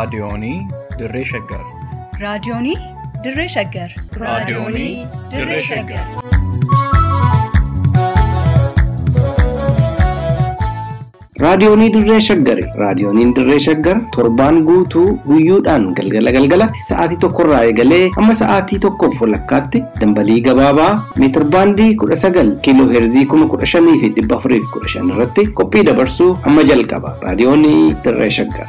Raadiyoonii Dirree Shaggar. Raadiyoonii Dirree Shaggar. Raadiyoonii Dirree Shaggar. Raadiyoonii Dirree Shaggari. Raadiyooniin Dirree Shaggar torbaan guutuu guyyoodhaan galgala galgalatti sa'aatii tokkorraa eegalee hamma sa'aatii tokkoof walakkaatti dambalii gabaabaa meetir baandii kudha sagal kiiloo heerzii kuma kudha shanii fi dhibba afurii fi kudha shan irratti qophii dabarsuu hamma jalqaba. Raadiyoonii Dirree Shaggar.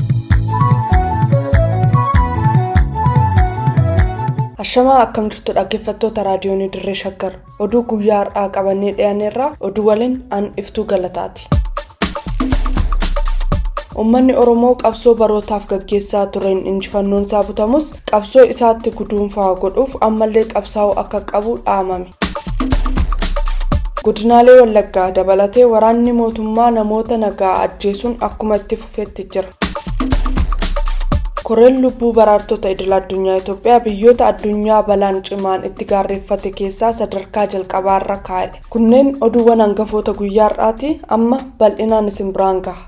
Ashamaa akkam jirtu dhaggeeffattoota raadiyoonii Dirree Shaggar. Oduu guyyaa har'aa qabannee dhiyaanneerraa oduu waliin an iftuu galataati. Uummanni Oromoo qabsoo barootaaf gaggeessaa tureen injifannoon isaa butamus qabsoo isaatti guduunfaa godhuuf ammallee qabsaa'uu akka qabu dhaamame. Godinaalee Wallaggaa dabalatee waraanni mootummaa namoota nagaa ajjeesuun akkuma itti fufeetti jira. Koreen lubbuu baraartota idil addunyaa Itoophiyaa biyyoota addunyaa balaan cimaan itti gaarreeffate keessaa sadarkaa jalqabaarra kaa'e. Kunneen oduuwwan hangafoota guyyaa har'aati amma bal'inaan isin biraan gaha.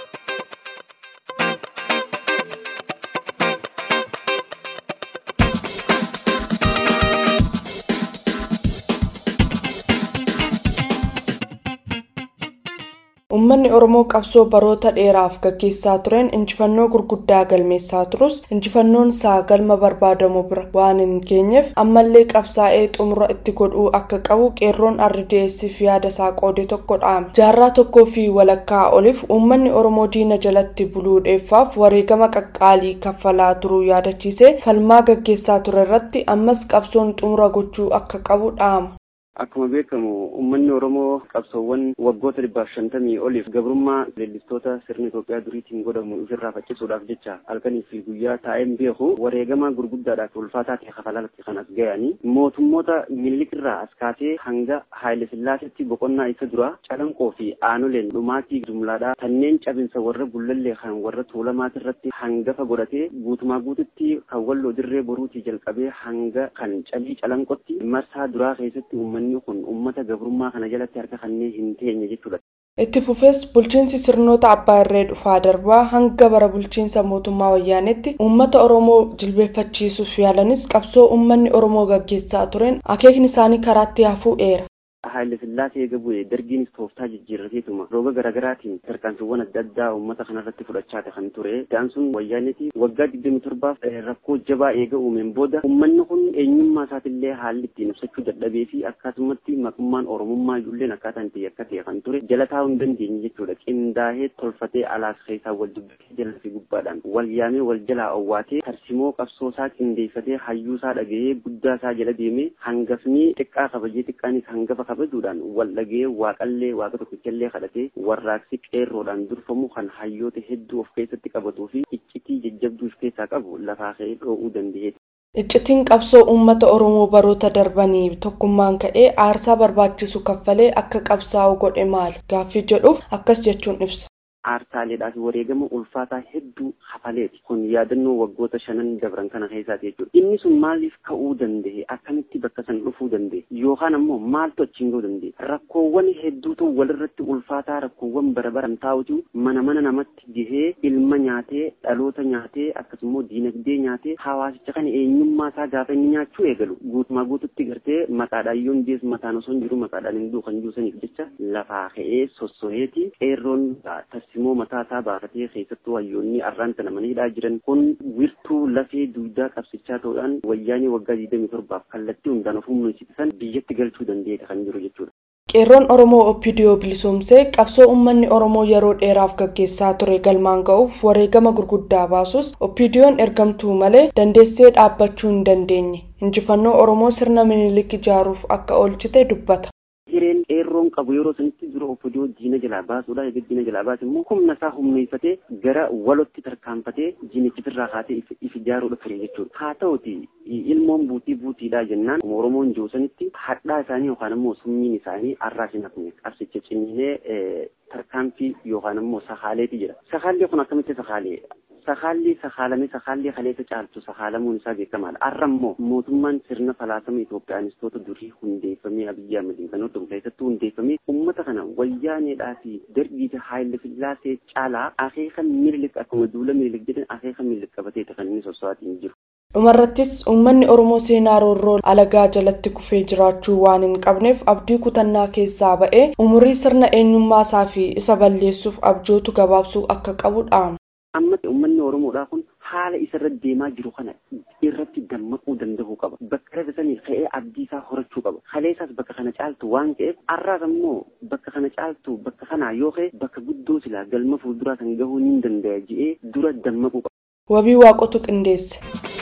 Uummanni Oromoo qabsoo baroota dheeraaf gaggeessaa tureen injifannoo gurguddaa galmeessaa turus injifannoon isaa galma barbaadamu bira waan hin geenyeef ammallee qabsaa'ee xumura itti godhuu akka qabu qeerroon RDS'f yaada isaa qoode tokko dhaame. Jaarraa tokkoo fi walakkaa oliif uummanni Oromoo diina jalatti buluu dheeffaaf wareegama qaqqaalii kaffalaa turuu yaadachiisee falmaa gaggeessaa ture irratti ammas qabsoon xumura gochuu akka qabu dhaama. Akkuma beekamu uummanni Oromoo qabsoowwan waggoota dhibbaaf shantamii oliif gabrummaa leellistoota sirna Itoophiyaa duriitiin godhamu ofirraa faccisuudhaaf jecha halkanii fi guyyaa taa'een beeku wareegama gurguddaadhaaf ulfaataa ta'e kafalaalatti kan as ga'anii mootummoota milikirraa as kaasee hanga Haayile Sillaasetti boqonnaa isa dura calanqoo fi aanoleen dhumaatii jumlaadhaa kanneen cabinsa warra gullallee kan warra tuulamaati irratti hangafa godhatee guutumaa guututti kan walloo dirree boruutii jalqabee hanga kan calii calanqotti marsaa duraa keessatti uummanni uummanni kun uummata gabrummaa kana jalatti harka kanneen hin teenye jechuudha. Itti fufees bulchiinsi sirnoota abbaa irree dhufaa darbaa hanga bara bulchiinsa mootummaa wayyaanetti uummata Oromoo jilbeeffachiisuuf yaalanis qabsoo uummanni Oromoo gaggeessaa tureen akeekni isaanii karaatti hafuu eera. Haayile Sillaasee eega bu'ee dargiinis tooftaa jijjiirrateetuma rooga garaagaraatiin tarkaanfiiwwan adda addaa uummata kanarratti fudhachaa kan ture. Da'an sun wayyaaniti waggaa digdami torbaaf rakkoo jabaa eega uumeen booda uummanni kun eenyummaa isaatillee haalli ittiin ibsachuu dadhabee fi akkasumatti maqummaan Oromummaa ijoolleen akkaataan ta'e akka ta'e kan ture jala taa'uu hin dandeenye jechuudha. Qindaahee tolfatee alaas keessaa wal dubbatee jala fi gubbaadhaan wal yaamee wal jalaa owwaatee tarsimoo qabsoo isaa qindeeffatee hayyuu isaa dhagahee guddaa isaa jala deemee hangafni xiqqaa kabajee xiqqaanis hangafa kabajuudhaan wal dhagee waaqallee waaqa tokkichallee kadhatee warraaqsi qeerroodhaan durfamu kan hayyoota hedduu of keessatti qabatuu fi iccitii jajjabduu of keessaa qabu lafaa ka'ee dho'uu danda'eeti. Iccitiin qabsoo uummata Oromoo baroota darbanii tokkummaan ka'ee aarsaa barbaachisu kaffalee akka qabsaa'u godhe maali? Gaaffii jedhuuf akkas jechuun ibsa. Aarsaaleedhaa fi wareegama ulfaataa hedduu hafaleeti. Kun yaadannoo waggoota shanan dabran kana keessaati jechuudha. Inni sun maaliif ka'uu danda'e? Akkamitti bakka san dhufuu danda'e? Yookaan ammoo maaltu achiin ga'uu danda'e? Rakkoowwan hedduutu walirratti ulfaataa rakkoowwan bara baran taa'utu mana mana namatti gahee ilma nyaatee dhaloota nyaatee akkasumas diinagdee nyaatee hawaasicha kana eenyummaa isaa gaafa inni nyaachuu eegalu guutumaa guututti gartee maqaadhaan yoon dees mataan osoo hin jiru maqaadhaan hin duukan juusaniif jecha lafaa ka'ee sossoheeti qeerroon tarsimoo mataa isaa baafatee keessattuu hayyoonni arraan sana maniidhaa jiran kun wirtuu lafee duudaa qabsichaa ta'uudhaan wayyaanii waggaa 27 kallattii hundaan of humneessisan biyyatti galchuu danda'eeta kan jiru jechuudha. Qeerroon Oromoo Oppidiyoo bilisoomsee qabsoo uummanni Oromoo yeroo dheeraaf gaggeessaa ture galmaan ga'uuf wareegama gurguddaa baasus Oppidiyoon ergamtuu malee dandeessee dhaabbachuu hin dandeenye. Injifannoo Oromoo sirna minilik ijaaruuf akka oolchite dubbata. hireen qeerroon qabu yeroo sanitti dura oppidiyoo diina jalaa baasuudha egaa diina jalaa baase immoo humna isaa humneeffatee gara walotti tarkaanfatee diinichifirraa kaatee if ijaaruudha ture jechuudha. Haa ta'uti ilmoon buutii buutiidhaa jennaan Oromoon joosanitti hadhaa isaanii yookaan immoo summiin isaanii arraa hin hafne qabsicha ciniinee tarkaanfii yookaan immoo sakaaleeti jira. Sakaallee kun akkamitti sakaalee? sakaalli sakaalamee sakaalli kaleessa caaltu sakaalamuun isaa beekamaadha. Har'a immoo mootummaan sirna falaasama Itoophiyaanistoota durii hundeeffamee Abiyyi Ahmediin kan hodhamu keessattuu hundeeffamee uummata kana wayyaaneedhaa fi darbii fi haayila sillaasee caalaa akeeka mililik akkuma duula mililik jedhan akeeka mililik qabateeta kan inni sossoo'atiin jiru. dhumarrattis uummanni oromoo seenaa roorroo alagaa jalatti kufee jiraachuu waan hin qabneef abdii kutannaa keessaa ba'ee umurii sirna eenyummaa isaa fi isa balleessuuf abjootu gabaabsuu akka qabu dhaama. amma uummanni oromoodhaa kun haala isarra deemaa jiru kana irratti dammaquu danda'uu qaba bakka rafe sanii ka'ee abdii isaa horachuu qaba kaleessaas bakka kana caaltu waan ta'eef har'aas ammoo bakka kana caaltu bakka kanaa yoo ka'e bakka guddoo silaa galma fuulduraa kan gahuu ni danda'a je'ee dura dammaquu qaba. wabii waaqotu qindeesse.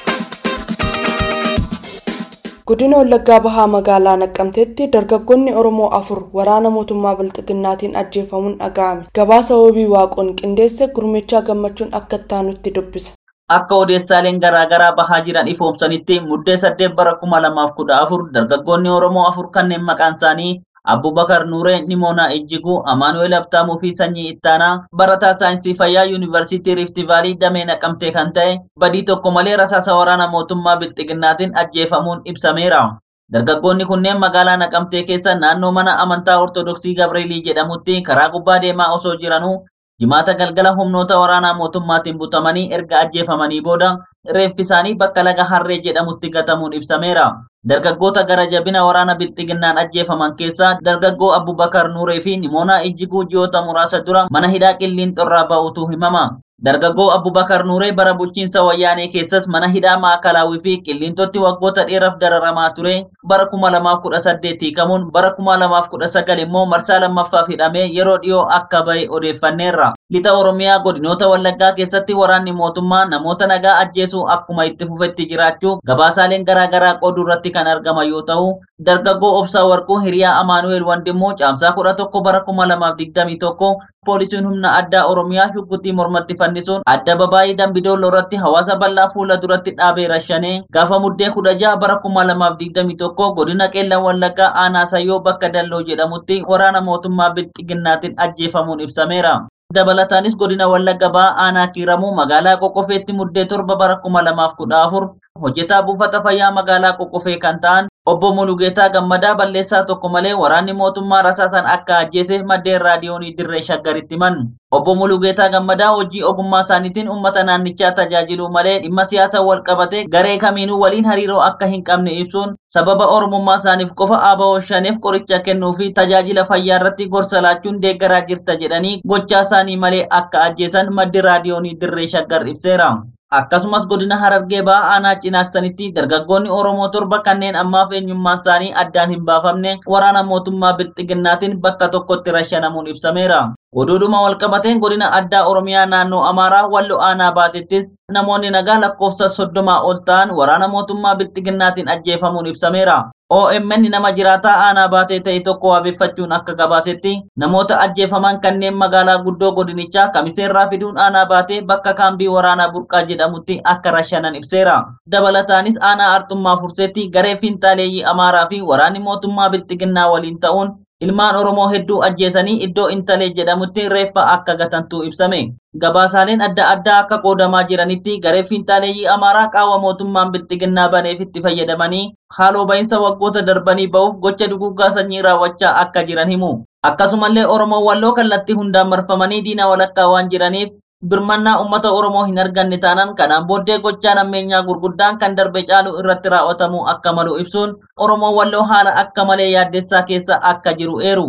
godina wallaggaa bahaa magaalaa naqqamteetti dargaggoonni oromoo afur waraana mootummaa bilxiginnaatiin ajjeefamuun dhaga'ame gabaasa wabii waaqoon qindeesse gurmichaa gammachuun akka ittaanutti dubbisa. akka odeessaaleen garaagaraa bahaa jiran ifoomsanitti muddee saddeet bara kuma lamaaf kudha afur dargaggoonni oromoo afur kanneen maqaan isaanii Abubakar Nuuree Nimoonaa Ejjiguu Amaanu'eel Abtaamuu fi Sanyii Ittaanaa barataa saayinsii fayyaa yuunivarsiitii Riifti Vaalii damee naqamtee kan ta'e badii tokko malee rasaasa waraana mootummaa bilxiginnaatiin ajjeefamuun ibsameera. Dargaggoonni kunneen magaalaa naqamtee keessa naannoo mana amantaa Ortodoksii Gabreelii jedhamutti karaa gubbaa deemaa osoo jiranuu jimaata galgala humnoota waraanaa mootummaatiin butamanii erga ajjeefamanii booda reeffi isaanii bakka laga harree jedhamutti gatamuun ibsameera. Dargaggoota gara jabina waraana bilxiginnaan ajjeefaman keessaa dargaggoo Abubakar Nuuree fi Nimoonaa Ijjiguu ji'oota muraasa dura mana hidhaa qilliinxorraa ba'utu himama. Dargaggoo Abubakar Nuuree bara bulchiinsa wayyaanee keessas mana hidhaa maakalaawii fi qilliintotti waggoota dheeraaf dararamaa ture bara kuma lamaaf kudha saddeet hiikamuun bara kuma lamaaf kudha sagal immoo marsaa lammaffaaf hidhamee yeroo dhiyoo akka bahe odeeffanneerra. Lixa Oromiyaa godinoota Wallaggaa keessatti waraanni mootummaa namoota nagaa ajjeesuu akkuma itti fufetti jiraachuu gabaasaaleen garaagaraa qooduu irratti kan argama yoo ta'u dargaggoo Obsaa Warquu hiriyaa Amaanu'eel Wandimmoo caamsaa kudha tokko bara kuma lamaaf digdamii tokko poolisiin humna addaa Oromiyaa shugguxii mormatti fannisuun adda babaayii dambidooloo irratti hawaasa bal'aa fuula duratti dhaabee rashanee gaafa muddee kudha jaha bara kuma lamaaf digdamii tokko godina qeellan wallaggaa aanaa sayyoo bakka dalloo jedhamutti waraana mootummaa bilxiginnaatiin ajjeefamuun ibsameera. dabalataanis godina wallagga ba'aa aanaa kiiramuu magaalaa qoqqofeetti muddee torba bara kuma lamaaf kudha afur hojjetaa buufata fayyaa magaalaa qoqqofee kan ta'an obbo Mulugeetaa Gammadaa balleessaa tokko malee waraanni mootummaa rasaasan akka ajjeese maddeen raadiyoonii dirree shaggaritti himan. Obbo Mulugeetaa Gammadaa hojii ogummaa isaaniitiin uummata naannichaa tajaajiluu malee dhimma siyaasaa wal qabate garee kamiinuu waliin hariiroo akka hin qabne ibsuun sababa oromummaa isaaniif qofa ABO shaneef qoricha kennuu fi tajaajila fayyaa irratti gorsa laachuun deeggaraa jirta jedhanii gochaa isaanii malee akka ajjeesan maddi raadiyoonii dirree shaggar ibseera. akkasumas godina harargee ba'aa aanaa cinaaksanitti dargaggoonni oromoo torba kanneen ammaaf eenyummaan isaanii addaan hin baafamne waraana mootummaa bilxiginnaatiin bakka tokkotti rashanamuun ibsameera. Oduudhuma walqabateen godina addaa Oromiyaa naannoo Amaaraa wallo aanaa baatettis namoonni nagaa lakkoofsa soddomaa ol ta'an waraana mootummaa bilxiginnaatiin ajjeefamuun ibsameera. OMN nama jiraataa aanaa baatee ta'e tokko wabeeffachuun akka gabaasetti namoota ajjeefaman kanneen magaalaa guddoo godinichaa kamiseerraa fiduun aanaa baatee bakka kaambii waraanaa burqaa jedhamutti akka rashanan ibseera. Dabalataanis aanaa arxummaa furseetti garee fiinxaaleeyyii Amaaraa fi waraanni mootummaa bilxiginnaa waliin ta'uun ilmaan Oromoo hedduu ajjeesanii iddoo intalee jedhamutti reeffa akka gatantu ibsame. Gabaasaaleen adda addaa akka qoodamaa jiranitti garee fiinxaaleeyyii Amaaraa qaawwa mootummaan bilxiginnaa baneef itti fayyadamanii haaloo bahinsa waggoota darbanii ba'uuf gocha duguggaa sanyii raawwachaa akka jiran himu. Akkasumallee Oromoo walloo kallattii hundaan marfamanii diina walakkaa waan jiraniif birmannaa uummata Oromoo hin arganne taanaan kanaan booddee gochaan ammeenyaa gurguddaan kan darbe caalu irratti raawwatamuu akka malu ibsuun Oromoo walloo haala akka malee yaaddessaa keessa akka jiru eeru.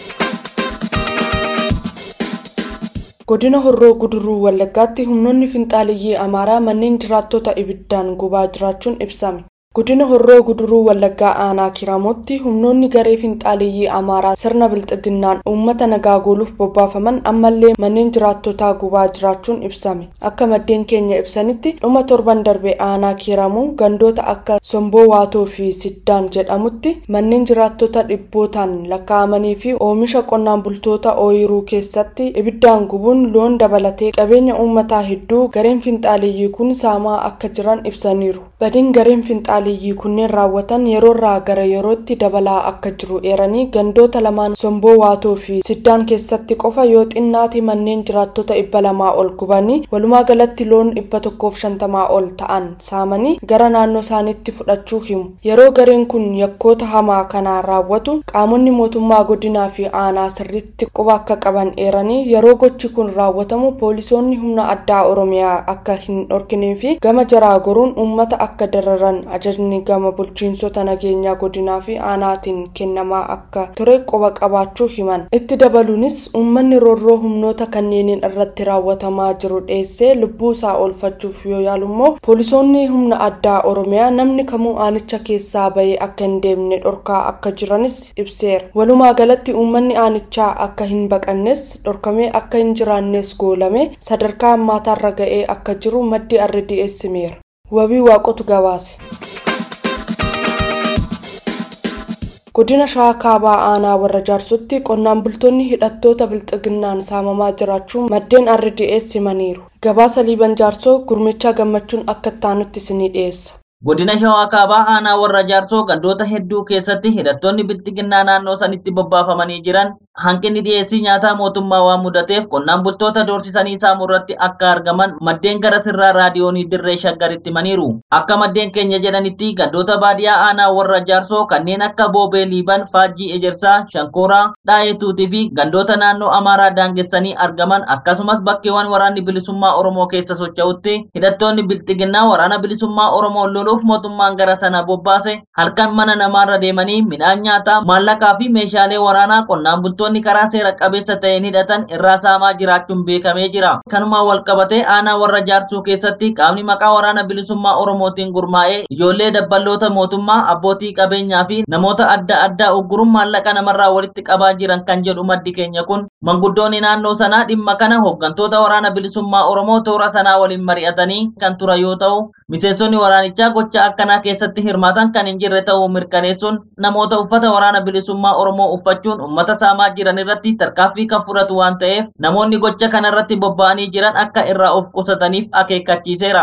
godina horroo guduruu wallaggaatti humnoonni finxaaliyyii amaaraa manneen jiraattota ibiddaan gubaa jiraachuun ibsame godina horroo guduruu wallaggaa aanaa kiraamotti humnoonni garee finxaaliyyii amaaraa sirna bilxiginnaan uummata nagaa gooluuf bobbaafaman ammallee manneen jiraattotaa gubaa jiraachuun ibsame akka maddeen keenya ibsanitti dhuma torban darbe aanaa kiramuu gandoota akka somboo waatoo fi siddaan jedhamutti manneen jiraattota dhibbootaan lakkaa'amanii fi oomisha qonnaan bultoota ooyiruu keessatti ibiddaan gubuun loon dabalatee qabeenya uummataa hedduu gareen finxaaliyyii kun saamaa akka jiran ibsaniiru Badiin gareen finxaaliyyii kunneen raawwatan yeroorraa gara yerootti dabalaa akka jiru eeranii gandoota lamaan somboo waatoo fi siddaan keessatti qofa yoo xinnaate manneen jiraattota dhibba lamaa ol gubanii walumaa galatti loon dhibba tokkoof shantamaa ol ta'an saamanii gara naannoo isaaniitti fudhachuu himu. Yeroo gareen kun yakkoota hamaa kana raawwatu qaamonni mootummaa godinaa fi aanaa sirriitti quba akka qaban eeranii yeroo gochi kun raawwatamu poolisoonni humna addaa oromiyaa akka hin dhorkinee fi gama jaraa goruun uummata akka dararan ajajni gama bulchiinsota nageenyaa godinaa fi aanaatiin kennamaa akka ture quba qabaachuu himan itti dabaluunis uummanni roorroo humnoota kanneeniin irratti raawwatamaa jiru dheessee lubbuu isaa oolfachuuf yoo yaalummoo poolisoonni humna addaa oromiyaa namni kamuu aanicha keessaa bahee akka hin deemne dhorkaa akka jiranis ibseera walumaa galatti uummanni aanichaa akka hin baqannes dhorkamee akka hin jiraannes goolame sadarkaa ammaataarra ga'ee akka jiru maddi RDS himeera. wabii waaqotu gabaase. godina shawaa kaabaa aanaa warra jaarsotti qonnaan bultoonni hidhattoota bilxiginnaan saamamaa jiraachuu maddeen RDS himaniiru gabaasa liiban jaarsoo gurmichaa gammachuun akka ittaanutti isinii dhiyeessa. Godina Shawaa Kaabaa aanaa warra jaarsoo gandoota hedduu keessatti hidhattoonni bilxiginnaa naannoo sanitti bobbaafamanii jiran hanqinni dhiyeessii nyaataa mootummaa waan mudateef qonnaan bultoota doorsisanii saamuu irratti akka argaman maddeen gara sirraa raadiyoonii dirree shaggaritti himaniiru. Akka maddeen keenya jedhanitti gandoota baadiyyaa aanaa warra jaarsoo kanneen akka boobee liiban faajjii ejersaa shankooraa dhaayetuutii fi gandoota naannoo amaaraa daangessanii argaman akkasumas bakkeewwan waraanni bilisummaa oromoo keessa socho'utti hidhattoonni bilxiginnaa waraana bilisummaa oromoo loluuf mootummaan gara sana bobbaase halkan mana namaarra deemanii midhaan nyaataa maallaqaa fi meeshaalee waraanaa qonnaan bultoonni karaa seera qabeessa ta'een hidhatan irraa saamaa jiraachuun beekamee jira kanumaan walqabatee aanaa warra jaarsuu keessatti qaamni maqaa waraana bilisummaa oromootiin gurmaa'ee ijoollee dabballoota mootummaa abbootii qabeenyaa fi namoota adda addaa ugguruun maallaqa namarraa walitti qabaa jiran kan jedhu maddi keenya kun manguddoonni naannoo sanaa dhimma kana hooggantoota waraana bilisummaa oromoo toora sanaa waliin mari'atanii kan turan yoo ta'u miseensonni waraanichaa gocha akkanaa keessatti hirmaatan kan hin jirre ta'uu mirkaneessuun namoota uffata waraana bilisummaa oromoo uffachuun ummata saamaa jiran irratti tarkaanfii kan fudhatu waan ta'eef namoonni gocha kanarratti bobba'anii jiran akka irraa of qusataniif akeekkachiiseera.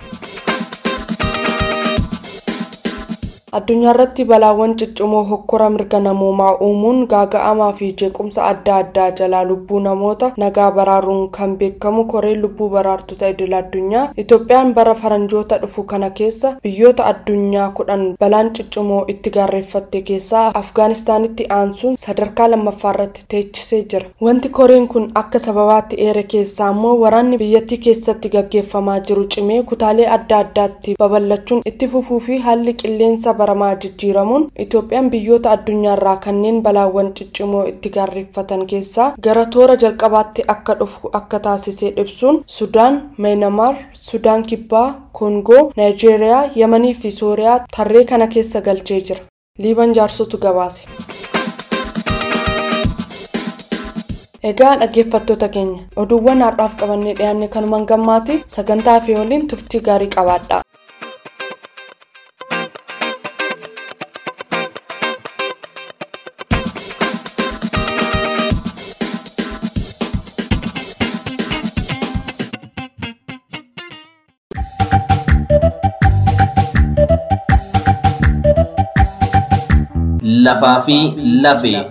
addunyaa irratti balaawwan ciccimoo hokkora mirga namoomaa uumuun gaaga'amaa fi jeequmsa adda addaa jalaa lubbuu namoota nagaa baraaruun kan beekamu koreen lubbuu baraartota idil addunyaa itoophiyaan bara faranjoota dhufu kana keessa biyyoota addunyaa kudhan balaan ciccimoo itti gaarreeffatte keessaa afgaanistaanitti aansuun sadarkaa lammaffaa irratti teechisee jira wanti koreen kun akka sababaatti eere keessaa immoo waraanni biyyattii keessatti gaggeeffamaa jiru cimee kutaalee adda addaatti babal'achuun itti fufuu fi haalli qilleensa baramaa jijjiiramuun itoophiyaan biyyoota addunyaarraa kanneen balaawwan ciccimoo itti gaarreeffatan keessaa gara toora jalqabaatti akka dhufu akka taasisee ibsuun sudaan meenamaar sudaan kibbaa koongoo naayijeeriyaa yamanii fi sooriyaa tarree kana keessa galchee jira liiban jaarsotu gabaase. egaa dhaggeeffattoota keenya oduuwwan har'aaf qabannee dhiyaanne kanumaan gammaati sagantaa fi waliin turtii gaarii qabaadha. lafaa fi lafee.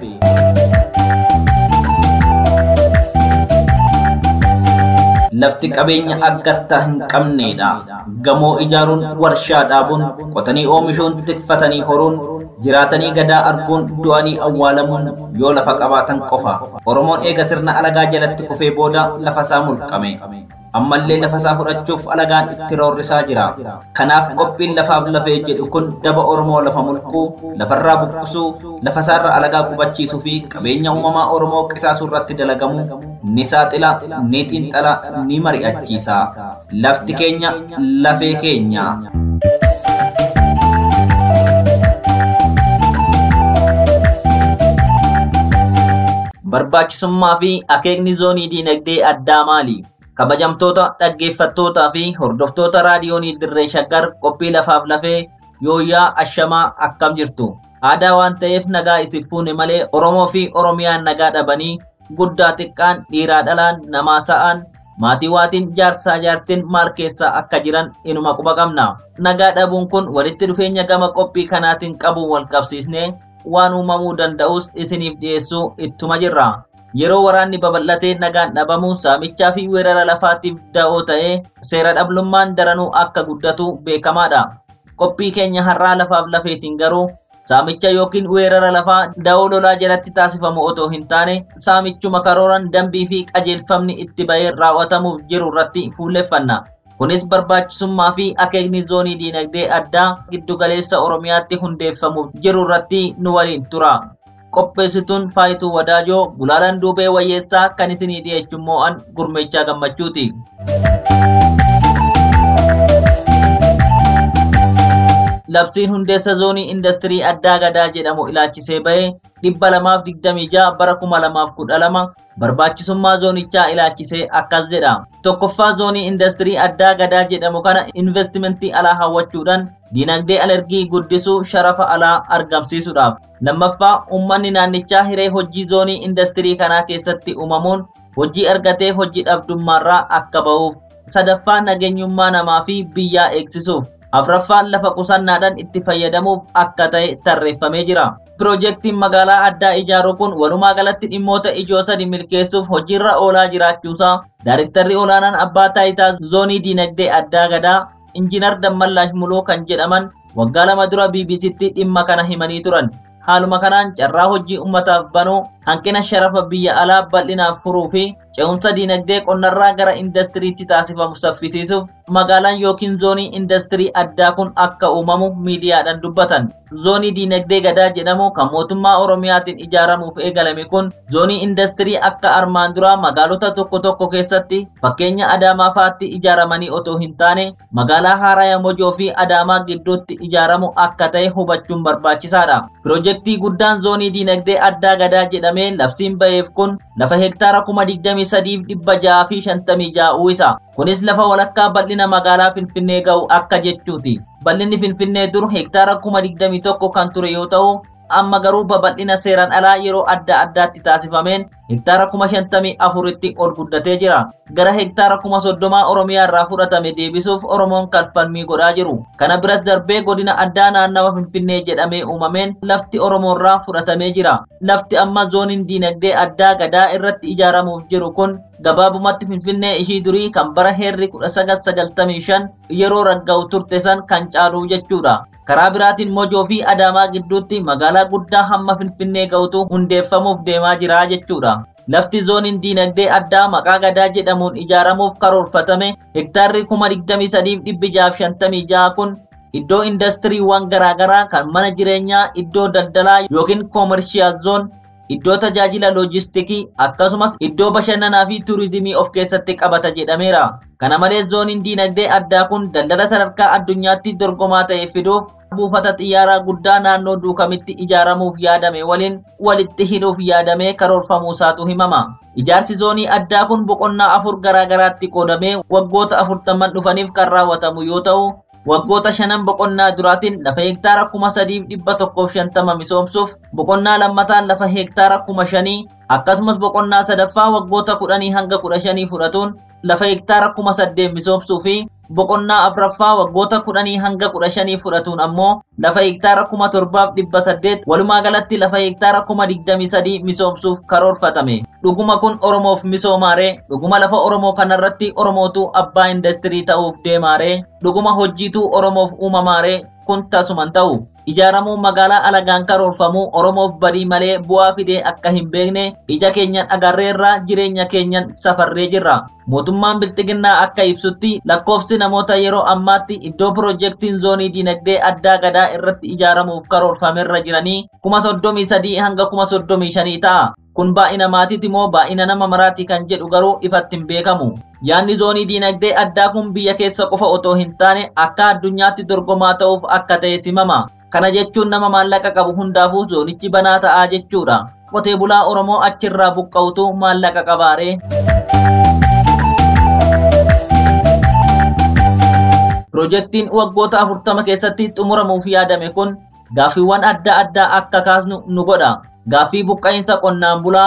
Lafti qabeenya aggattaa hin qabneedha. Gamoo ijaaruun, warshaa dhaabuun, qotanii oomishuun, tikfatanii horuun, jiraatanii gadaa arguun, du'anii awwaalamuun yoo lafa qabaatan qofa. Oromoon eega sirna alagaa jalatti kufee booda lafa isaa mulqame. ammallee lafa isaa fudhachuuf alagaan itti roorrisaa jira. Kanaaf qophiin lafaaf lafee jedhu kun daba Oromoo lafa mulquu, lafarraa buqqisuu, lafa isaarra alagaa qubachiisuu fi qabeenya uumamaa Oromoo qisaasuu irratti dalagamu ni saaxila, ni xiinxala, ni mari'achiisa. Lafti keenya lafee keenya. Barbaachisummaa fi akeekni zoonii diinagdee addaa maali? kabajamtoota dhaggeeffattootaa fi hordoftoota raadiyoonii dirree shaggar qophii lafaaf lafee yooyyaa ashamaa akkam jirtu aadaa waan ta'eef nagaa isif fuune malee oromoo fi oromiyaan nagaa dhabanii guddaa xiqqaan dhiiraa dhalaan namaa sa'aan maatii waatiin jaarsaa jaartiin maal keessa akka jiran inuma quba qabna. Nagaa dhabuun kun walitti dhufeenya gama qophii kanaatiin qabuun wal qabsiisnee waan uumamuu danda'us isiniif dhiyeessuu ittuma jirra. Yeroo waraanni babal'atee nagaan dhabamu saamichaa fi weerara lafaatiif da'oo ta'ee seera dhablummaan daranuu akka guddatu beekamaadha. Qophii keenya har'aa lafaaf lafeetiin garuu saamicha yookiin weerara lafaa da'oo lolaa jalatti taasifamu otoo hin taane saamichuma karooran dambii fi qajeelfamni itti bahee raawwatamuuf jiru irratti fuulleffanna. Kunis barbaachisummaa fi akeekni zoonii diinagdee addaa giddugaleessa Oromiyaatti hundeeffamuuf jiru irratti nu waliin tura. Qopheessituun Faayituu Wadaajoo Gulaalaan Duubee Wayyeessaa kan isinii dhiyeessu immoo an gurmeechaa gammachuuti. labsiin hundeessa zoonii indastirii addaa gadaa jedhamu ilaalchisee bahee dhibba lamaaf digdamii ja'a bara kuma lamaaf kudha lama barbaachisummaa zoonichaa ilaalchisee akkas jedha. Tokkoffaa zoonii indastirii addaa gadaa jedhamu kana investimentii alaa hawwachuudhaan diinagdee alergii guddisuu sharafa alaa argamsiisuudhaaf. Lammaffaa uummanni naannichaa hiree hojii zoonii indastirii kanaa keessatti uumamuun hojii argatee hojii dhabdummaarraa akka ba'uuf. Sadaffaa nageenyummaa namaa fi biyyaa eegsisuuf. afraffaan lafa qusannaadhaan itti fayyadamuuf akka ta'e tarreeffamee jira. Piroojeektiin magaalaa addaa ijaaruu kun walumaa galatti dhimmoota ijoo sadi milkeessuuf hojiirra oolaa jiraachuusaa Daarektarri olaanaan abbaa taayitaa zoonii diinagdee addaa gadaa Injiinar Dammallaash Muluu kan jedhaman waggaa lama dura BBCtti dhimma kana himanii turan. Haaluma kanaan carraa hojii uummataaf banuu hanqina sharafa biyya alaa bal'inaaf furuu fi ce'umsa diinagdee qonnarraa gara indastiriitti taasifamu saffisiisuuf magaalaan yookiin zoonii indastirii addaa kun akka uumamu miidiyaadhaan dubbatan. Zoonii diinagdee gadaa jedhamu kan mootummaa Oromiyaatiin ijaaramuuf eegalame kun zoonii indastirii akka armaan duraa magaalota tokko tokko keessatti fakkeenya Adaamaa fa'aatti ijaaramanii otoo hin taane magaalaa Haaraya Mojoo fi Adaamaa gidduutti ijaaramu akka ta'e hubachuun barbaachisaadha. Piroojeektii guddaan zoonii diinagdee addaa gadaa jedhamee labsiin ba'eef kun lafa hektaara kuma digdamii sadiif dhibba jaha fi shantamii jaha uwwisa. Kunis lafa walakkaa bal'ina magaalaa Finfinnee ga'u akka jechuuti. Bal'inni Finfinnee dur hektaara kuma digdamii tokko kan ture yoo ta'u, amma garuu babal'ina seeraan alaa yeroo adda addaatti taasifameen hektaara kuma shantamii afuritti ol guddatee jira. Gara hektaara kuma soddomaa Oromiyaa irraa fudhatame deebisuuf Oromoon kalfalmii godhaa jiru. Kana biras darbee godina addaa naannawa Finfinnee jedhamee uumameen lafti Oromoorraa fudhatamee jira. Lafti amma zooniin diinagdee addaa gadaa irratti ijaaramuuf jiru kun gabaabumatti Finfinnee ishii durii kan bara heerri 1995 yeroo ragga'u turte san kan caalu jechuudha. karaa biraatiin mojoo fi adaamaa gidduutti magaalaa guddaa hamma finfinnee ga'utu hundeeffamuuf deemaa jira jechuudha. Lafti zooniin diinagdee addaa maqaa gadaa jedhamuun ijaaramuuf karoorfatame hektaarri kuma digdamii sadiif dhibbi jaaf shantamii jaha kun iddoo indastiriiwwan garaagaraa kan mana jireenyaa iddoo daldalaa yookiin koomershiyaal zoon iddoo tajaajila loojistikii akkasumas iddoo bashannanaa fi tuurizimii of keessatti qabata jedhameera. Kana malees zooniin diinagdee addaa kun daldala sadarkaa addunyaatti dorgomaa ta'e fiduuf buufata xiyyaaraa guddaa naannoo duukamitti ijaaramuuf yaadame waliin walitti hidhuuf yaadamee karoorfamuusaatu himama. Ijaarsi zoonii addaa kun boqonnaa afur garaagaraatti qoodamee waggoota afurtamman dhufaniif kan raawwatamu yoo ta'u, waggoota shanan boqonnaa duraatiin lafa hektaara kuma sadiif dhibba tokkoof shantama misoomsuuf boqonnaa lammataan lafa hektaara kuma shanii akkasumas boqonnaa sadaffaa waggoota kudhanii hanga kudha shanii fudhatuun lafa hektaara kuma saddeet misoomsuu fi boqonnaa afuraffaa waggoota kudhanii hanga kudha shanii fudhatuun ammoo lafa hektaara kuma torbaaf dhibba saddeet walumaa galatti lafa hektaara kuma digdamii sadii misoomsuuf karoorfatame. Dhuguma kun Oromoof misoomaaree dhuguma lafa Oromoo kanarratti Oromootu abbaa indastirii ta'uuf deemaaree dhuguma hojjiitu Oromoof uumamaaree kun tasuman ta'u. Ijaaramuu magaalaa alagaan karoorfamuu Oromoof badii malee bu'aa fidee akka hin beekne ija keenyan agarreerraa jireenya keenyan safarree jirra. Mootummaan Bilxiginnaa akka ibsutti lakkoofsi namoota yeroo ammaatti iddoo piroojeektiin zoonii diinagdee addaa gadaa irratti ijaaramuuf karoorfamerra jiranii kuma soddomii sadii hanga kuma soddomii shanii ta'a. Kun baay'ina maatiiti moo baay'ina nama maraati kan jedhu garuu ifatti hin beekamu. Yaadni zoonii diinagdee addaa kun biyya keessa qofa otoo hin taane akka addunyaatti dorgomaa ta'uuf akka ta'e simama. Kana jechuun nama maallaqa qabu hundaafuu zoonichi banaa ta'aa jechuudha. Qotee bulaa Oromoo achirraa buqqa'utu maallaqa qabaaree. Piroojeektiin waggoota afurtama keessatti xumuramuuf yaadame kun gaaffiiwwan adda addaa akka kaasnu nu godha. Gaaffii buqqa'insa qonnaan bulaa,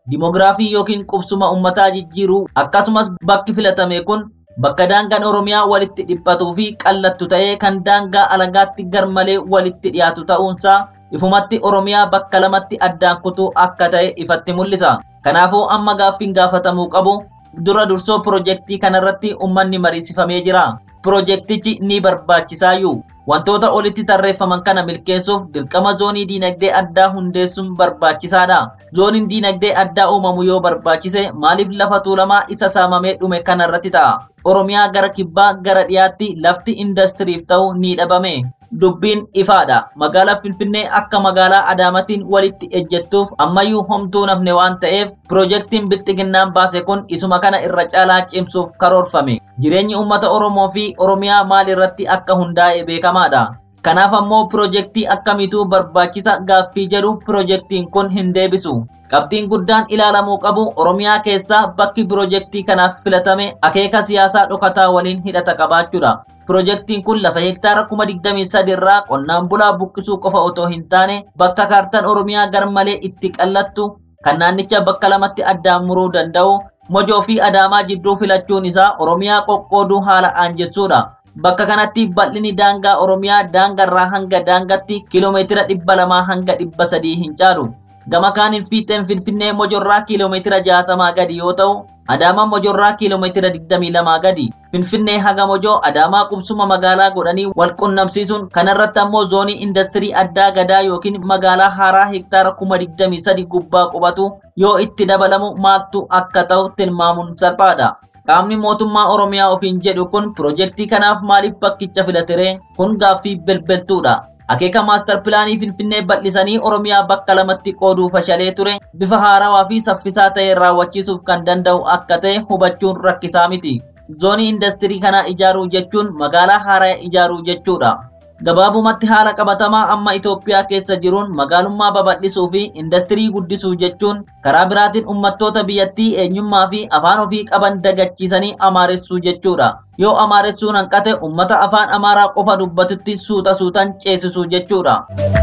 Dimoogiraafii yookiin qubsuma uummataa jijjiiruu akkasumas bakki filatame kun bakka daangaan Oromiyaa walitti dhiphatuu fi qallattu ta'ee kan daangaa alagaatti garmalee walitti dhiyaatu ta'uunsaa ifumatti Oromiyaa bakka lamatti addaan kutuu akka ta'e ifatti mul'isa. Kanaafuu amma gaaffiin gaafatamuu qabu dura dursoo pirojektii kanarratti uummanni mariisifamee jira. Pirojektichi ni barbaachisaayyuu. Wantoota olitti tarreeffaman kana milkeessuuf dirqama zoonii diinagdee addaa hundeessuun barbaachisaadha. Zooniin diinagdee addaa uumamu yoo barbaachise maaliif lafa tuulamaa isa saamamee dhume kanarratti ta'a? Oromiyaa gara kibbaa gara dhiyaatti lafti indastiriif ta'u ni dhabame. Dubbiin ifaadha. Magaalaa Finfinnee akka magaalaa Adaamaatiin walitti ejjettuuf ammayyuu homtuu nafne waan ta'eef pirojektiin bilxiginnaan baase kun isuma kana irra caalaa cimsuuf karoorfame. Jireenyi uummata Oromoo fi Oromiyaa maal irratti akka hundaa'e beekamaadha. Kanaaf ammoo pirojektii akkamiitu barbaachisa gaaffii jedhu pirojektiin kun hin deebisu. Qabxiin guddaan ilaalamuu qabu Oromiyaa keessaa bakki pirojektii kanaaf filatame akeeka siyaasaa dhokataa waliin hidhata qabaachuudha. Pirojektiin kun lafa hektaara kuma digdamii sadi irraa qonnaan bulaa buqqisuu qofa otoo hin taane bakka kaartaan Oromiyaa garmalee itti qallattu kan naannicha bakka lamatti addaan muruu danda'u Mojoo fi Adaamaa jidduu filachuun isaa Oromiyaa qoqqooduu haala aanjessuudha. Bakka kanatti bal'inni daangaa Oromiyaa daangarraa hanga daangatti kiiloomeetira dhibba lamaa hanga dhibba sadii hin caalu. Gama kaaniin fiixeen Finfinnee Mojorraa kiiloomeetira jaatamaa gadi yoo ta'u, Adaamaa Mojorraa kiiloomeetira digdamii lamaa gadi. Finfinnee haga Mojoo Adaamaa qubsuma magaalaa godhanii wal qunnamsiisuun kanarratti ammoo zoonii indastirii addaa gadaa yookiin magaalaa haaraa hektaara kuma digdamii sadi gubbaa qubatu yoo itti dabalamu maaltu akka ta'u tilmaamuun salphaadha. Qaamni mootummaa Oromiyaa ofiin jedhu kun pirojektii kanaaf maaliif bakkicha filatere kun gaaffii belbeltuudha. Akeeka maastar pilaanii Finfinnee bal'isanii Oromiyaa bakka lamatti qooduu fashalee ture bifa haarawaa fi saffisaa ta'een raawwachiisuuf kan danda'u akka ta'e hubachuun rakkisaa miti. Zoonii indastirii kanaa ijaaruu jechuun magaalaa haaraa ijaaruu jechuudha. Gabaabumatti haala qabatamaa amma Itoophiyaa keessa jiruun magaalummaa babal'isuu fi indastirii guddisuu jechuun karaa biraatiin uummattoota biyyattii eenyummaa fi afaan ofii qaban dagachiisanii amaaressuu jechuudha. Yoo amaaressuun hanqate uummata afaan amaaraa qofa dubbatutti suuta suutan ceesisuu jechuudha.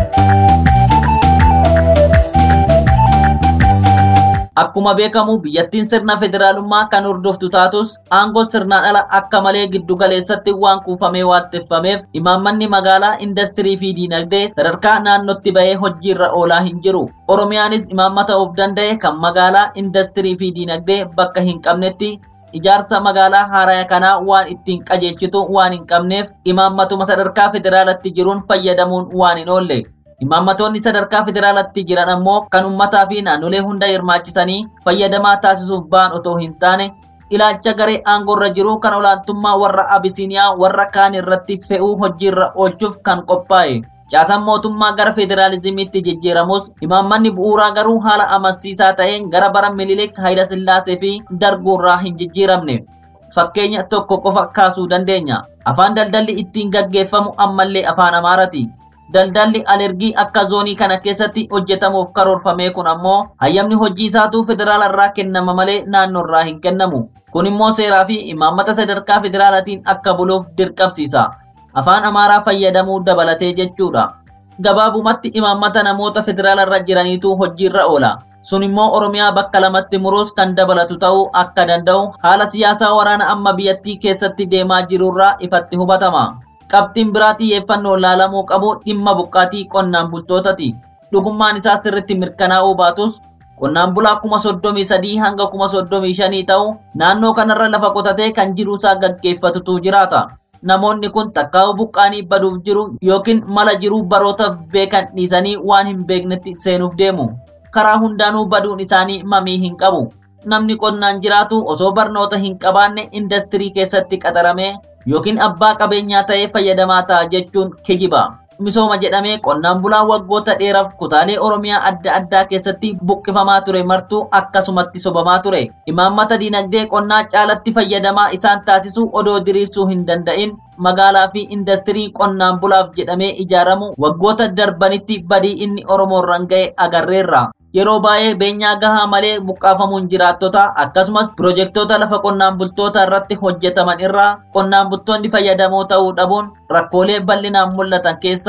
Akkuma beekamu biyyattiin sirna federaalummaa kan hordoftu taatus aangoo sirnaan ala akka malee giddu galeessatti waan kuufamee waaqeffameef imaammanni magaalaa indastirii fi diinagdee sadarkaa naannootti bahee hojiirra oolaa hin jiru. Oromiyaanis imaammata of danda'e kan magaalaa indastirii fi diinagdee bakka hin qabnetti ijaarsa magaalaa haaraa kanaa waan ittiin qajeelchitu waan hin qabneef imaammatuma sadarkaa federaalatti jiruun fayyadamuun waan hin oolle. Imaammatoonni sadarkaa federaalatti jiran ammoo kan uummataa fi naannolee hunda hirmaachisanii fayyadamaa taasisuuf ba'an otoo hin taane ilaalcha garee aangoorra jiru kan olaantummaa warra Abisiiniyaa warra kaan irratti fe'uu hojiirra oolchuuf kan qophaa'e. Caasaan mootummaa gara federaalizimiitti jijjiiramus imaammanni bu'uuraa garuu haala amansiisaa ta'een gara bara Minilik Hayilasillaasee fi darguurraa hin jijjiiramne. Fakkeenya tokko qofa kaasuu dandeenya. Afaan daldalli ittiin gaggeeffamu ammallee afaan Amaarati. Daldalli alergii akka zoonii kana keessatti hojjetamuuf karoorfame kun ammoo hayyamni hojii isaatu federaala irraa kennama malee naannoo irraa hin kennamu. Kun immoo seeraa fi imaammata sadarkaa federaalaatiin akka buluuf dirqamsiisa. Afaan Amaaraa fayyadamuu dabalatee jechuudha. Gabaabumatti imaammata namoota federaala irra jiraniitu hojiirra oola. Sun immoo Oromiyaa bakka lamatti muruus kan dabalatu ta'uu akka danda'u haala siyaasaa waraana amma biyyattii keessatti deemaa jirurraa ifatti hubatama. Qabxiin biraa xiyyeeffannoo laalamuu qabu dhimma buqqaatii qonnaan bultootati. Dhugummaan isaa sirriitti mirkanaa'uu baatus qonnaan bulaa kuma soddomii sadii hanga kuma soddomii shanii ta'u naannoo kanarra lafa qotatee kan jiruusaa gaggeeffatutu jiraata. Namoonni kun takkaa'u buqqaanii baduuf jiru yookiin mala jiruu barootaaf beekan dhiisanii waan hin beeknetti seenuuf deemu. Karaa hundaanuu baduun isaanii mamii hin qabu. Namni qonnaan jiraatu osoo barnoota hin qabaanne indastirii keessatti qaxaramee yookiin abbaa qabeenyaa ta'ee fayyadamaa ta'a jechuun kijiba. Misooma jedhamee qonnaan bulaa waggoota dheeraaf kutaalee Oromiyaa adda addaa keessatti buqqifamaa ture martuu akkasumatti sobamaa ture. Imaammata diinagdee qonnaa caalatti fayyadamaa isaan taasisuu odoo diriirsuu hin danda'in magaalaa fi indastirii qonnaan bulaaf jedhamee ijaaramu waggoota darbanitti badii inni Oromoorraan ga'e agarreerra. yeroo baay'ee beenyaa gahaa malee buqqaafamuun jiraattota akkasumas pirojektoota lafa qonnaan bultoota irratti hojjetaman irraa qonnaan bultoonni fayyadamoo ta'uu dhabuun rakkoolee bal'inaan mul'atan keessaa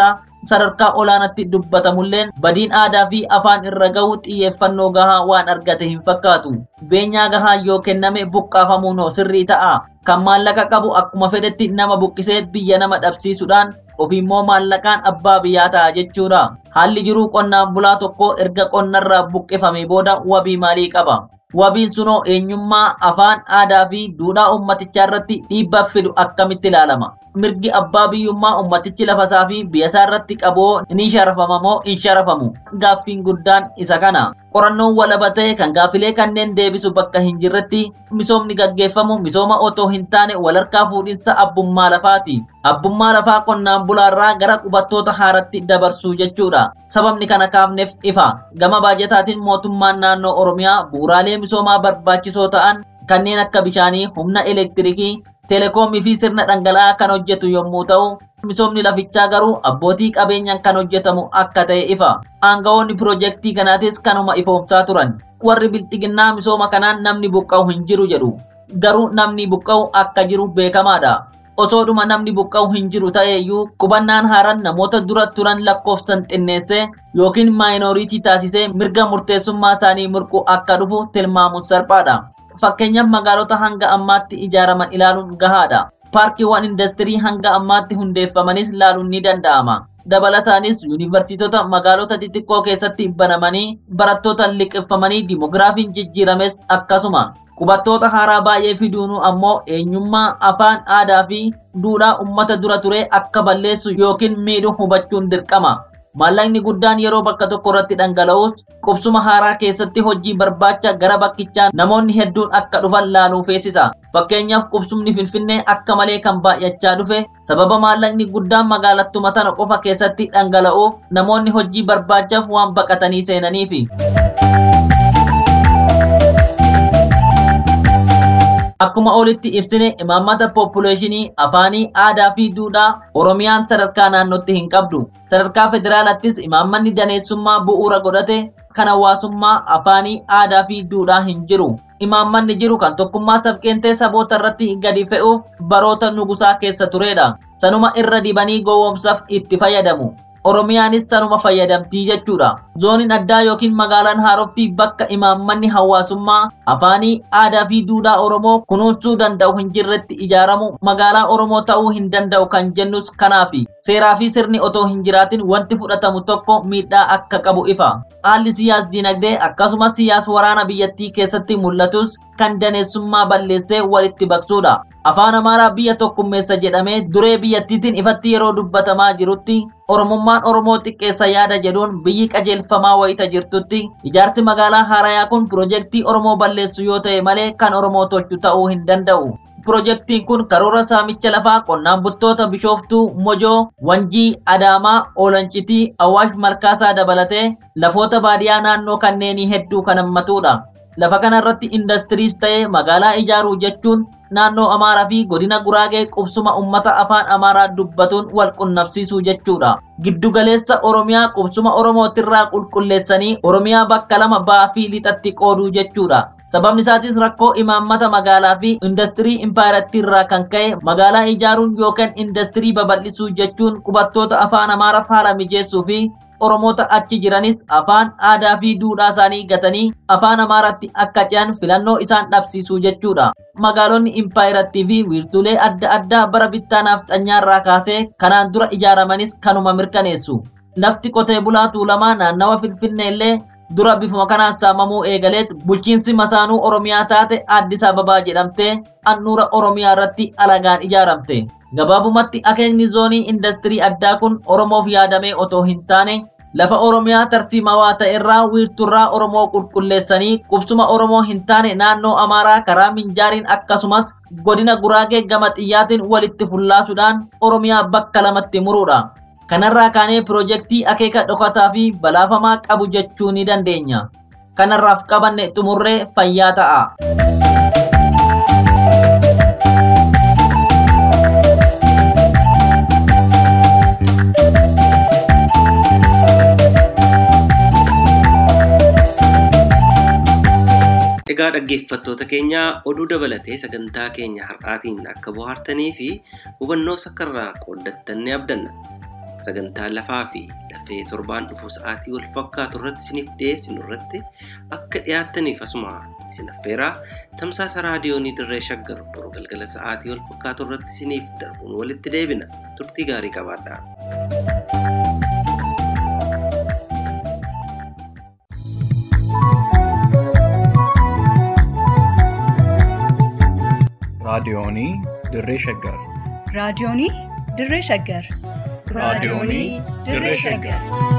sadarkaa olaanaatti dubbatamulleen badiin aadaa fi afaan irra gahu xiyyeeffannoo gahaa waan argate hin fakkaatu. Beenyaa gahaa yoo kenname buqqaafamuun hoo sirrii ta'a. Kan maallaqa qabu akkuma fedhetti nama buqqisee biyya nama dhabsiisuudhaan ofiimmoo maallaqaan abbaa biyyaa ta'a jechuudha. Haalli jiruu qonnaan bulaa tokko erga qonnarraa buqqifame booda wabii maalii qaba? Wabiin sunoo eenyummaa afaan aadaa fi duudhaa ummatichaa irratti dhiibbaa fidu akkamitti ilaalama? Mirgi abbaa biyyummaa ummatichi lafasaa fi biyyasaa irratti qaboo ni sharafama moo hin sharafamu? Gaaffiin guddaan isa kana. Qorannoon walaba ta'e kan gaaffilee kanneen deebisu bakka hin jirretti misoomni gaggeeffamu misooma otoo hin taane walharkaa fuudhinsa abbummaa lafaati. Abbummaa lafaa qonnaan bulaarraa gara qubattoota haaratti dabarsuu jechuudha. Sababni kana kaafneef ifa. Gama baajataatiin mootummaan naannoo Oromiyaa bu'uuraalee misoomaa barbaachisoo ta'an kanneen akka bishaanii, humna elektirikii, teleekoomii fi sirna dhangala'aa kan hojjetu yommuu ta'u, misoomni lafichaa garuu abbootii qabeenyaan kan hojjetamu akka ta'e ifa. Aangawoonni piroojeektii kanaatis kanuma ifoomsaa turan. Warri bilxiginnaa misooma kanaan namni buqqa'u hin jiru jedhu. Garuu namni buqqa'u akka jiru beekamaadha. Osoodhuma namni buqqa'u hin jiru ta'eeyyuu qubannaan haaraan namoota dura turan lakkoofsan xinneessee yookiin maayinooriitii taasisee mirga murteessummaa isaanii mirqu akka dhufu tilmaamuun salphaadha. Fakkeenyaaf magaalota hanga ammaatti ijaaraman ilaaluun gahaadha. Paarkiiwwan indastirii hanga ammaatti hundeeffamanis ilaaluun ni danda'ama. Dabalataanis yuunivarsiitota magaalota xixiqqoo keessatti banamanii barattoota liqeeffamanii dimogiraafiin jijjiirames akkasuma. Qubattoota haaraa baay'ee fiduunuu ammoo eenyummaa afaan aadaa fi duudhaa uummata dura ture akka balleessu yookiin miidhu hubachuun dirqama. Maallaqni guddaan yeroo bakka tokko irratti dhangala'us qubsuma haaraa keessatti hojii barbaacha gara bakkichaa namoonni hedduun akka dhufan laaluu feesisa. Fakkeenyaaf qubsumni Finfinnee akka malee kan baay'achaa dhufe sababa maallaqni guddaan magaalattuma tana qofa keessatti dhangala'uuf namoonni hojii barbaachaaf waan baqatanii seenaniifi. Akkuma olitti ibsine imaammata poppuleeshinii afaanii aadaa fi duudhaa Oromiyaan sadarkaa naannootti hin qabdu. Sadarkaa federaalattis imaammanni daneessummaa bu'uura godhate kan hawaasummaa afaanii aadaa fi duudhaa hin jiru. Imaammanni jiru kan tokkummaa sabqeentee saboota irratti gadi fe'uuf baroota nugusaa keessa turedha. Sanuma irra dibanii gowwoomsaaf itti fayyadamu. Oromiyaanis sanuma fayyadamtii jechuudha. Zooniin addaa yookiin magaalaan haaroftii bakka imaammanni hawaasummaa afaanii aadaa fi duudhaa Oromoo kunuunsuu danda'u hin jirretti ijaaramu magaalaa Oromoo ta'uu hin danda'u kan jennus kanaafi. Seeraa fi sirni otoo hin jiraatin wanti fudhatamu tokko miidhaa akka qabu ifa. Haalli siyaas dinagdee akkasumas siyaas waraana biyyattii keessatti mul'atus kan daneessummaa balleessee walitti baqsuudha. Afaan Amaaraa biyya tokkummeessa jedhamee duree biyyattiitiin ifatti yeroo dubbatamaa jirutti Oromummaan Oromoo xiqqeessa yaada jedhuun biyyi qajeelfamaa wayita jirtutti ijaarsi magaalaa Haarayaa kun piroojeektii Oromoo balleessu yoo ta'e malee kan Oromoo tolchu ta'uu hin danda'u. Piroojeektiin kun karoora saamicha lafaa qonnaan bultoota Bishooftuu, Mojoo, Wanjii, Adaamaa, Olancitii, Awaash Malkaasaa dabalatee lafoota baadiyyaa naannoo kanneenii hedduu kan hammatudha. Lafa kanarratti indastiriis ta'ee magaalaa ijaaruu jechuun naannoo Amaaraa fi godina Guraagee qubsuma uummata afaan Amaaraa dubbatuun wal qunnamsiisuu jechuudha. Giddugaleessa Oromiyaa qubsuma Oromootirraa qulqulleessanii Oromiyaa bakka lama ba'aa fi lixatti qooduu jechuudha. Sababni isaatis rakkoo imaammata magaalaa fi indastirii impaayiratti irraa kan ka'e magaalaa ijaaruun yookaan indastirii babal'isuu jechuun qubattoota afaan Amaaraaf haala mijeessuu fi Oromoota achi jiranis afaan aadaa fi duudhaa isaanii gatanii afaan Amaaraatti akka ce'an filannoo isaan dhabsiisuu jechuudha. Magaalonni impaayirattii fi wiirtuulee adda addaa bara bittaanaaf xanyaarraa kaasee kanaan dura ijaaramanis kanuma mirkaneessu. Lafti qotee bulaa tuulamaa naannawa Finfinnee illee dura bifuma kanaan saamamuu eegaleet bulchiinsi masaanuu Oromiyaa taate Addis Ababaa jedhamtee handhuura Oromiyaa irratti alagaan ijaaramte. Gabaabumatti akeekni zoonii indastirii addaa kun Oromoof yaadamee otoo hin taane lafa Oromiyaa tarsiimawaa ta'e irraa wiirturraa Oromoo qulqulleessanii qubsuma Oromoo hin taane naannoo Amaaraa karaa Minjaariin akkasumas godina Guraagee gama xiyyaatiin walitti fullaasuudhaan Oromiyaa bakka lamatti muruudha. Kanarraa kaanee piroojeektii akeeka dhokataa fi balaafamaa qabu jechuu ni dandeenya. Kanarraaf qabanne xumurree fayyaa ta'a. Egaa dhaggeeffattoota keenya oduu dabalatee sagantaa keenya har'aatiin akka bohaartanii fi hubannoo sakkarraa qooddattan ni abdanna. sagantaa lafaa fi lafee torbaan dhufu sa'aatii wal fakkaatu irratti isiniif dhiyeessinu irratti akka dhiyaattaniif asuma isin affeeraa tamsaasa raadiyoonii dirree shaggar boru galgala sa'aatii wal fakkaatu irratti isiniif darbuun walitti deebina turtii gaarii qabaadhaa. raadiyoonii dirree shaggar raadiyoonii dirree shaggar raadiyoonii dirree shaggar